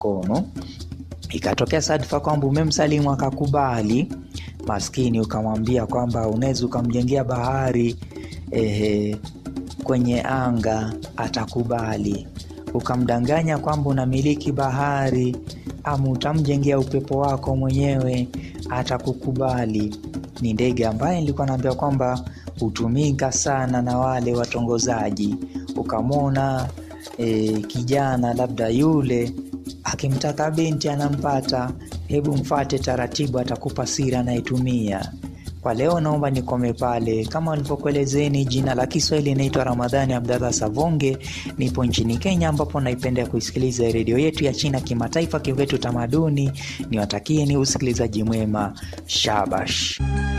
mkono ikatokea sadfa kwamba umemsalimu akakubali maskini ukamwambia kwamba unaweza ukamjengea bahari ehe, kwenye anga atakubali ukamdanganya kwamba unamiliki bahari ama utamjengea upepo wako mwenyewe atakukubali ni ndege ambaye nilikuwa naambia kwamba hutumika sana na wale watongozaji ukamwona e, kijana labda yule akimtaka binti anampata hebu mfate taratibu atakupa siri anayetumia kwa leo naomba nikome pale kama walivyokuelezeni jina la kiswahili inaitwa ramadhani abdallah savonge nipo nchini kenya ambapo naipenda kuisikiliza redio yetu ya china kimataifa kiwetu tamaduni niwatakie ni usikilizaji mwema shabash